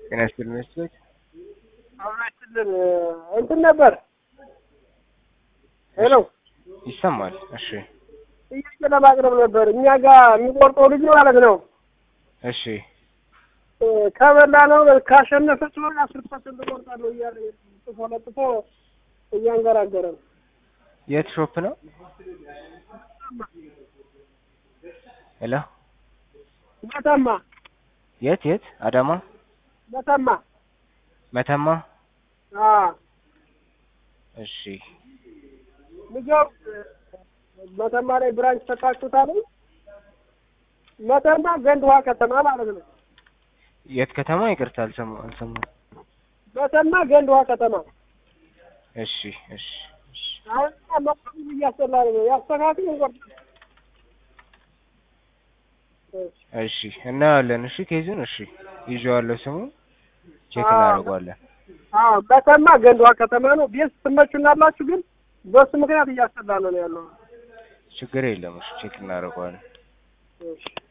ጤና ይስጥልኝ መስሎኝ አብራችልን እንትን ነበር። ሄሎ ይሰማል። እሺ ጥያቄ ለማቅረብ ነበር። እኛ ጋር የሚቆርጠው ልጅ ማለት ነው እሺ ከበላ ነው ካሸነፈ ሲሆን አስር ፐርሰንት እቆርጣለሁ እያለ ጽፎ ለጥፎ እያንገራገረ ነው። የት ሾፕ ነው? ሄሎ መተማ የት የት? አዳማ መተማ መተማ። አዎ እሺ ልጆው መተማ ላይ ብራንች ተካችሁታል። መተማ ገንድ ውሃ ከተማ ማለት ነው። የት ከተማ? ይቅርታ አልሰማ አልሰማሁም። መተማ ገንድ ውሃ ከተማ። እሺ እሺ እሺ አሁን መቆም እያስጠላ ነው። ያስተካክል እንቆርጥ እሺ እናያለን። እሺ ኬዙን እሺ ይዤዋለሁ። ስሙን ቼክ እናደርገዋለን። አዎ መተማ ገንድ ውሃ ከተማ ነው። ቤት ትመቹናላችሁ፣ ግን በሱ ምክንያት እያስጠላ ነው ያለው። ችግር የለም። እሺ ቼክ እናደርገዋለን። እሺ